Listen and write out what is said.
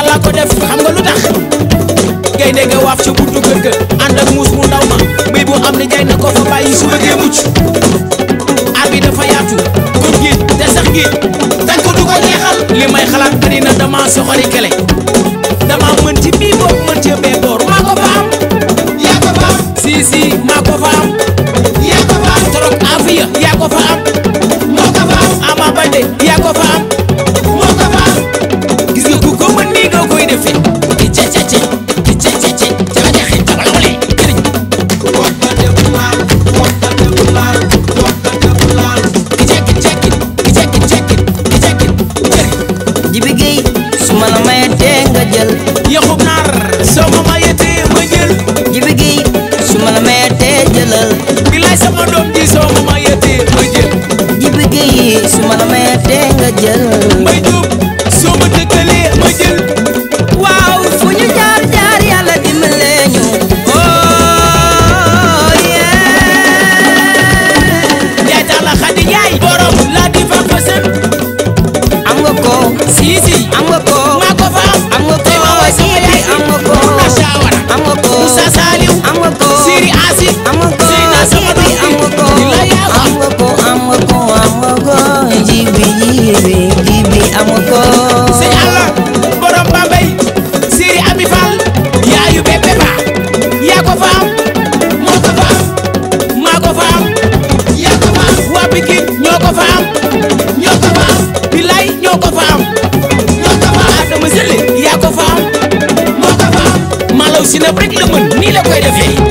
laa ko def xam nga lu tax gaynde ga waaf ci buntu kër ga ànd ak muus mu ndaw ma béy bu am ni jay na ko fa bàyyi su bëggee mucc aar bi dafa yaatu kon géej te sax géej dañ ko du ko jeexal li may xalaat bari na dama soxori kele dama mën ci bii bopp mën ci bee boor maa ko fa am yaa ko fa am si si maa ko fa am yaa ko fa am torok afiya yaa ko fa am moo ko fa am ama bande yaa ko fa am moo ko fa am gis nga ku ko mën nii nga koy defee ki ce ce ce ki ce ce ce ca la jaxee ca la wale jëriñ ki cekit cekit ki cekit cekit ki cekit jëriñ Jibi Guèye su ma la mayatee nga jël yaxub naar soo ma mayetee ma jël Jibi Guèye su ma la mayatee jëlal bilaay sama doom ji soo ma mayetee ma jël Jibi Guèye su ma la mayatee nga jël may jóob soo ma dëggalee ma jël waaw fu ñu jaar jaar yàlla dimbale ñu oh yeah yaay tax la xadi yaay borom la di fa fasen am nga ko si si am nga ko maa ko fa am am nga ko tey ma woy sama yaay am nga ko Muna Shawara am nga ko Moussa Saliou am nga ko Siri Asi am nga ko Seyna sama doom am nga ko di la yaa am nga ko am nga ko am nga ko jibi jibi jibi am nga ko sëñ Alla borom Bambey Siri Ami Fall yaayu bébé ba yaa ko fa am moo ko fa am maa ko fa am yaa ko fa am waa Pikine ñoo ko fa am ñoo ko fa am Bilay ñoo ko fa am ñoo ko fa am Adama Sële yaa ko fa am moo ko fa am Malaw si na rek la mën nii la koy defee